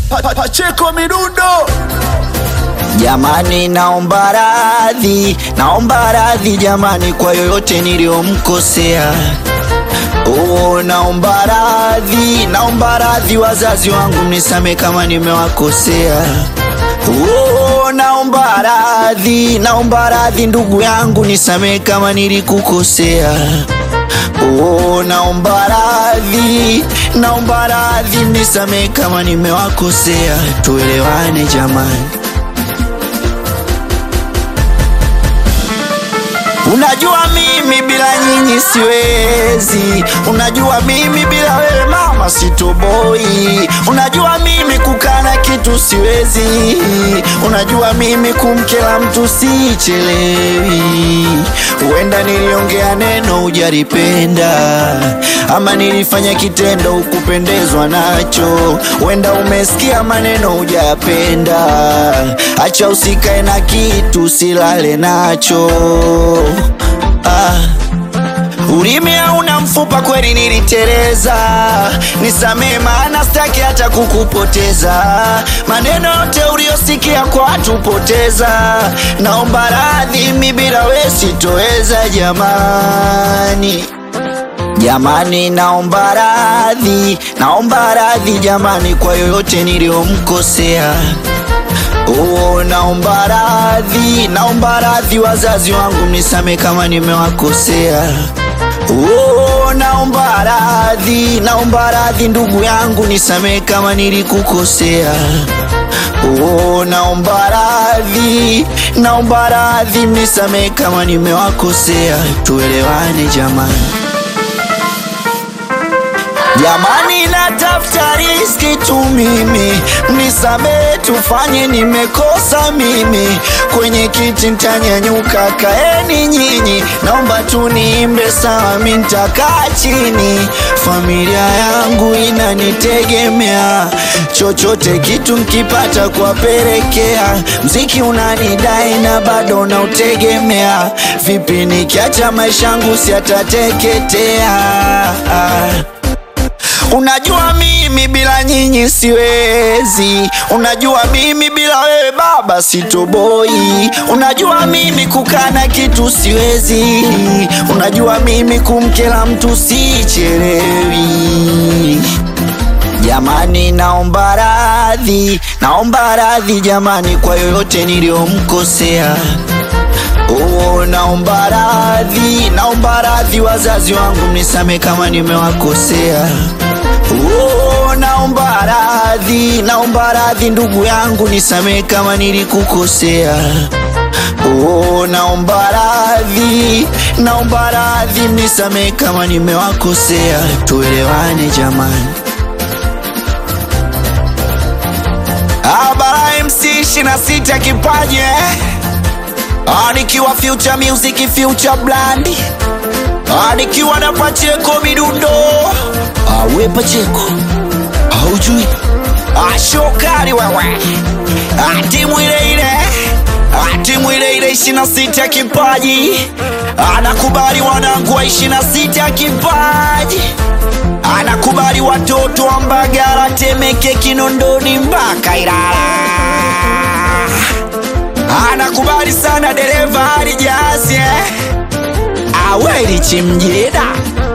Pa- pa- Pacheko Midundo Jamani, naomba radhi, naomba radhi jamani kwa yoyote niliyomkosea. Oh, naomba radhi, naomba radhi wazazi wangu, mnisame kama nimewakosea. Oh, naomba radhi, naomba radhi ndugu yangu, nisame kama nilikukosea. Oh, naomba radhi, naomba radhi, mnisame kama nimewakosea. Tuelewane jamani. Unajua mimi bila nyinyi siwezi, unajua mimi bila wewe mama sitoboi, unajua mimi kukana kitu siwezi, unajua mimi kumkela mtu sichelewi. Huenda niliongea neno hujalipenda, ama nilifanya kitendo ukupendezwa nacho, huenda umesikia maneno hujapenda. Acha usikae na kitu silale nacho ah. Ulimi hauna mfupa, kweli niliteleza, nisamee maana staki hata kukupoteza. Maneno yote uliyosikia kwa watu poteza, naomba radhi, mi bila we sitoweza jamani. Jamani, naomba radhi, naomba radhi jamani kwa yoyote niliyomkosea. Oh, naomba radhi, naomba radhi wazazi wangu, mnisame kama nimewakosea. Oh, naomba radhi, naomba radhi ndugu yangu, nisame kama nilikukosea. Oh, naomba radhi, naomba radhi, mnisame kama nimewakosea. Tuelewane jamani. Jamani, natafuta riski tu mimi, mnisamehe tufanye, nimekosa mimi. Kwenye kiti ntanyanyuka, kaeni nyinyi, naomba tu niimbe sawa, mi ntakaa chini. Familia yangu inanitegemea, chochote kitu nkipata kuwapelekea. Mziki unanidai na bado nautegemea, vipi nikiacha maisha yangu siatateketea? Unajua mimi bila nyinyi siwezi, unajua mimi bila wewe baba sitoboi, unajua mimi kukana kitu siwezi, unajua mimi kumkela mtu sichelewi. Jamani, naomba radhi, naomba radhi jamani kwa yoyote niliyomkosea. Oh, naomba radhi, naomba radhi wazazi wangu, mnisame kama nimewakosea. Oh, naomba radhi, naomba radhi ndugu yangu, nisame kama nilikukosea. Oh, naomba radhi, naomba radhi, mnisame kama nimewakosea. Tuelewane jamani. Abara MC 26 kipaji eh? Ah, nikiwa future music future brand Ah, nikiwa na Pacheko Midundo Ah, we Pacheko haujui Ah, shokari wewe Ah, timu ile ile Ah, timu ile ile ishirini na sita kipaji anakubali wanangu wa ishirini na sita kipaji anakubali watoto wa Mbagala, Temeke, Kinondoni mpaka Ilala anakubali sana dereva hali jazi eh? aweli chimjida